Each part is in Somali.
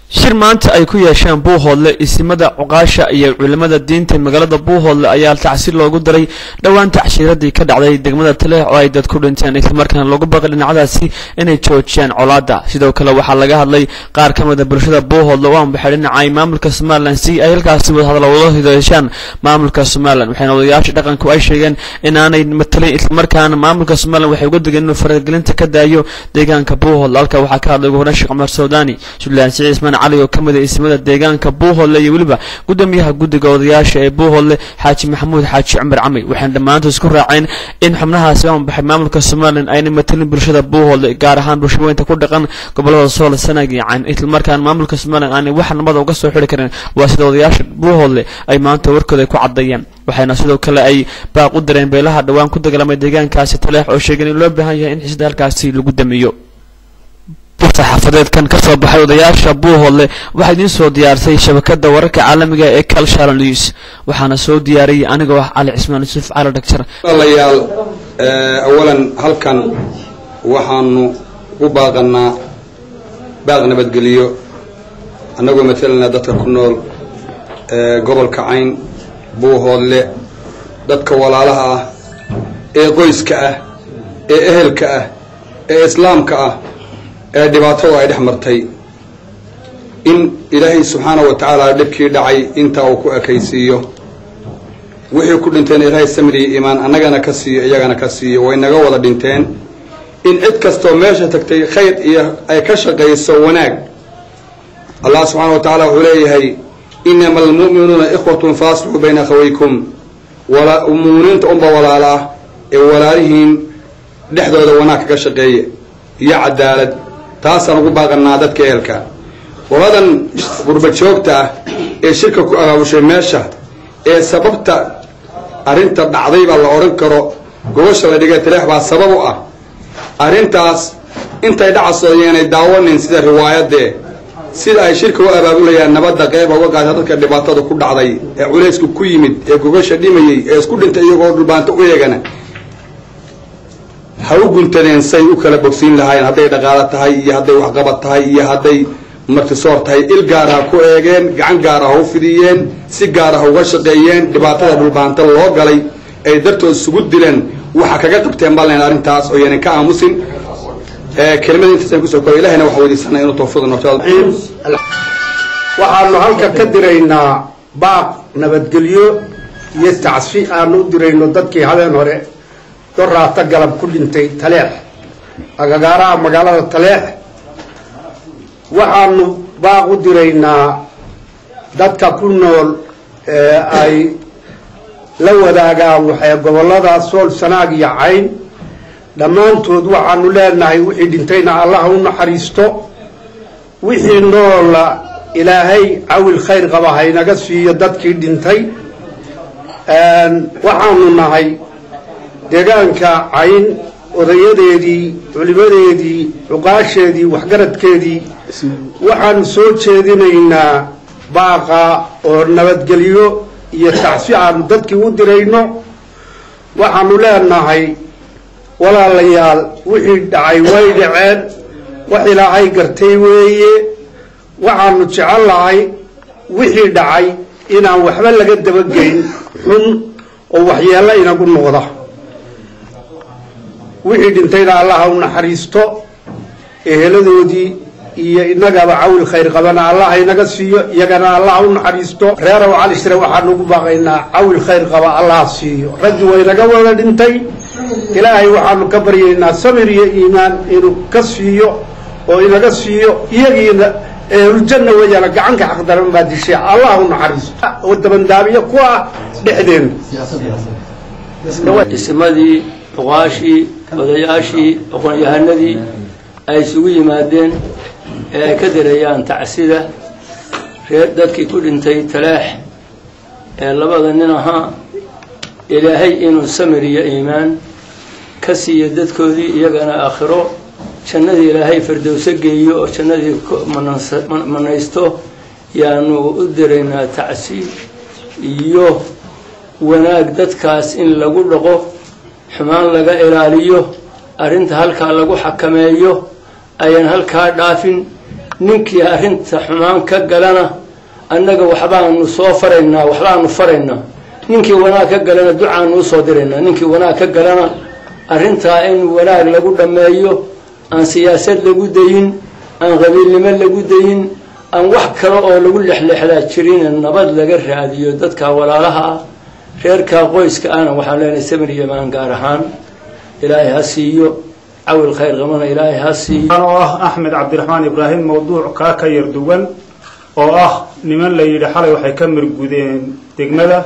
shir maanta ay ku yeesheen buuhoodle isimada cuqaasha iyo culimada diinta magaalada buuhoodle ayaa tacsi loogu daray dhowaan tacshiiradii ka dhacday degmada taleex oo ay dad ku dhinteen islamarkaana loogu baqay dhinacadaasi inay joojiyaan colaada sidoo kale waxaa laga hadlay qaar ka mida bulshada buuhoodle oo aanbaxay dhinacay maamulka somalilan si ay halkaasi wadahadal uga hideeshaan maamulka somalilan waxayna odayaasha dhaqanku ay sheegeen inaanay matalin islamarkaana maamulka somalilan waxay uga degeen inuu faragelinta ka daayo deegaanka buuhoodle halka waxaa ka hadlay ugu horan sheekh cumar sawdaani suldaan siciid ismaan cali oo ka mid a ismada deegaanka buuhoodle iyo weliba gudoomiyaha guddiga odayaasha ee buuhoodle xaaji maxamuud xaaji cumar cami waxayna dhammaantood isku raaceen in xubnahaasi aanbaxay maamulka somalilan ayna matalin bulshada buuhoodle gaar ahaan bulshaweynta ku dhaqan gobolada sool sanag iyo cayn islamarkaana maamulka somalilan aanay wax nabada uga soo xiri karin waa sida odayaasha buuhoodle ay maanta warkooda ay ku caddeeyeen waxayna sidoo kale ay baaq u dareen beelaha dhowaan ku dagaalamay deegaankaasi taleex oo sheegeen in loo baahan yahay in xisda halkaasi lagu damiyo saxaafadeedkan ka soo baxay odayaasha buuhoodle waxaa idiin soo diyaarsay shabakada wararka caalamiga ee calshala news waxaana soo diyaariyey anigoo ah cali cismaan yuusuf cali dhagjar walaalayaal awalan halkan waxaanu u baaqanaa baaq nabadgeliyo annagoo matalanaa dadka ku nool gobolka cayn buuhoodle dadka walaalaha ah ee qoyska ah ee ehelka ah ee islaamka ah ee dhibaatada ay dhex martay in ilaahay subxaanahu wa tacaala dhibkii dhacay intaa uu ku ekaysiiyo wixii ku dhinteen ilaahay samriyo iimaan annagana ka siiyo iyagana ka siiyo way naga wada dhinteen in cid kastoo meesha tagtay khayr iyo ay ka shaqayso wanaag allah subxaana wa tacaala wuxuu leeyahay inama almu'minuuna ikhwatun faaslixuu bayna akhawaykum muuminiinta unba walaala ah ee walaalihiin dhexdooda wanaag kaga shaqeeya iyo cadaalad taasaan ugu baaqanaa dadka ehelka qoladan gurba joogta ah ee shirka ku abaabushay meesha ee sababta arrinta dhacdayba la odhan karo gobasha la dhigay taleex baa sabab u ah arrintaas intay dhacasooyeenay daawanin sida riwaayadee sida ay shirka u abaabulayaan nabadda qeyba uga qaata dadka dhibaatada ku dhacday ee culaysku ku yimid ee gogasha dhimayey ee isku dhintay iyagoo dhulbaanto u eegana ha u guntadeen say u kala bogsiin lahaayeen hadday dhaqaalo tahay iyo hadday waxqabad tahay iyo hadday martisoor tahay il gaara ha ku eegeen gacan gaara ha u fidiyeen si gaara ha uga shaqeeyeen dhibaatada dhulbaanta loo galay ay dartood isugu dileen waxa kaga qabteen balen arrintaas oo yanan ka aamusin kelimada intaasaan kusoo koray ilahina waxaa weydiisanaa inuu tawfiiq noqto waxaanu halka ka diraynaa baaq nabadgelyo iyo tacsi aanu u dirayno dadkii habeen hore doraata galab ku dhintay taleex agagaaraha magaalada taleex waxaanu baaq u diraynaa dadka ku nool ee ay la wadaagaan waxay gobollada sool sanaag iyo cayn dhammaantood waxaanu leenahay wixii dhintayna allah u naxariisto wixii noola ilaahay cawil khayr qaba haynaga siiyo dadkii dhintay waxaanu nahay deegaanka cayn odayadeedii culimadeedii cuqaasheedii waxgaradkeedii waxaanu soo jeedinaynaa baaqa oo nabadgelyo iyo tacsi aanu dadkii u dirayno waxaanu leenahay walaalayaal wixii dhacay way dhaceen wax ilaahay gartay weeye waxaanu jecel lahay wixii dhacay inaan waxba laga dabageyn xun oo waxyeello inagu noqda wixii dhintayna allaha u naxariisto eheladoodii iyo inagaba cawil khayr qabana allah inaga siiyo iyagana allah u naxariisto reerow cali shire waxaanu ugu baaqaynaa cawil khayr qaba allah siiyo raggi waynaga wada dhintay ilaahay waxaanu ka baryaynaa samir iyo iimaan inuu ka siiyo oo inaga siiyo iyagiina ehluljanna weeyaana gacanka xaqdaran baa dishay allah u naxariisto oo dabandaabiyo ku ah dhexdeena isimadii cuqaashii odayaashii aqoon-yahanadii ay isugu yimaadeen ee ay ka dareeyaan tacsida reer dadkii ku dhintay taleex ee labada nin ahaa ilaahay inuu samir iyo iimaan ka siiyo dadkoodii iyagana aakhiro jannadii ilaahay fardowso geeyo oo jannadii manaysto yaanu u diraynaa tacsi iyo wanaag dadkaas in lagu dhaqo xumaan laga ilaaliyo arrinta halkaa lagu xakameeyo ayaan halkaa dhaafin ninkii arrinta xumaan ka galana annaga waxbaanu soo faraynaa waxbaanu faraynaa ninkii wanaag ka galana ducaanu usoo diraynaa ninkii wanaag ka galana arrintaa in wanaag lagu dhammeeyo aan siyaasad lagu dayin aan qabiilnimo lagu dayin aan wax kale oo lagu lexlexdaa jirin nabad laga raadiyo dadka walaalaha ah reerkaa qoyska ahna waxaan leenahay samir yamaan gaar ahaan ilaahay ha siiyo cawil khayr qabana ilaahay ha siiyo oo ah axmed cabdiraxmaan ibraahim mawduuc kaa ka yar duwan oo ah niman la yidhi xalay waxay ka mirgudeen degmada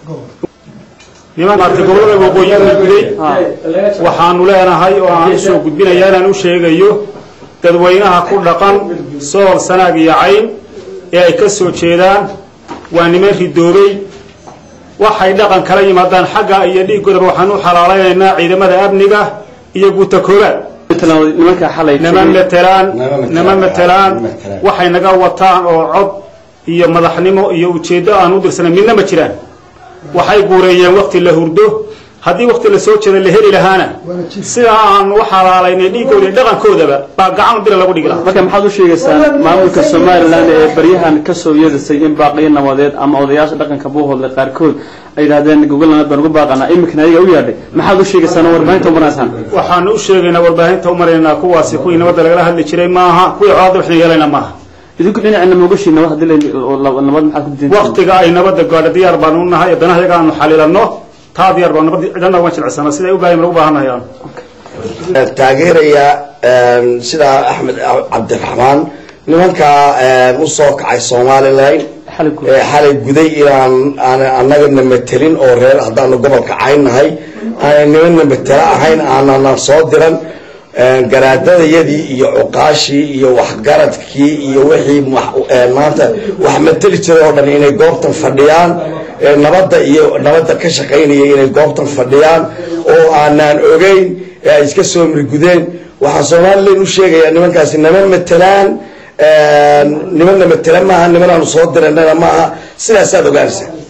niman maarta gobolada waqooyi mirguday waxaanu leenahay oo aan usoo gudbinaya inaan u sheegayo dadweynaha ku dhaqan sool sanaag iyo cayn ee ay ka soo jeedaan waa niman ridoobay waxay dhaqan kala yimaadaan xagga iyo dhiiggoodaba waxaan u xalaalaynaynaa ciidamada amniga iyo guuta koobaad nimanka xalay nama matelaan nama matelaan waxay naga wataan oo cod iyo madaxnimo iyo ujeeddo aan u dirsanay midna ma jiraan waxay guureeyeen wakti la hurdo haddii wakti la soo jeeda la heli lahaana sidaa aan u xalaalaynay dhiiggooda iyo dhaqankoodaba baa gacan bira lagu dhigi lahaa marka maxaad u sheegaysaa maamulka somalilan ee baryahan kasoo yeedasay in baaqiyo nabadeed ama odayaasha dhaqanka buuhoodle qaarkood ay yidhahdeen gogol nabad baan ugu baaqanaa iminkana ayaga u yaadhay maxaad u sheegaysaa warbaahinta umanaysaan waxaanu u sheegaynaa warbaahinta u maraynaa kuwaasi kuwii nabadda lagala hadli jiray maaha kuwii colaadda waxna yeelayna maaha idinku dhinacina mogashi nabad haddii la nabad maxaad ku diidan waktiga ay nabadda gaadho diyaar baanu u nahay danaha yaga aanu xalilanno taa diyaar baa nabad cidana waan jilcisana siday u baahan lagu baahannahay aanu taageeraya sidaa axmed cabdiraxmaan nimankaa usoo kacay somalilan xalay guday inaan aan annagana matelin oo reer haddaanu gobolka caynnahay aanay nimanna matelo ahayn aanana soo diran garaadadayadii iyo cuqaashii iyo waxgaradkii iyo wixii maanta wax mateli jiray oo dhan inay goobtan fadhiyaan nabadda iyo nabadda ka shaqaynaya inay goobtan fadhiyaan oo aanaan ogeyn ee ay iska soo mirgudeen waxaan somalilan u sheegayaa nimankaasi nama matelaan nimanna matela maaha nimanaanu soo diranana maaha sidaasaad ogaanaysaa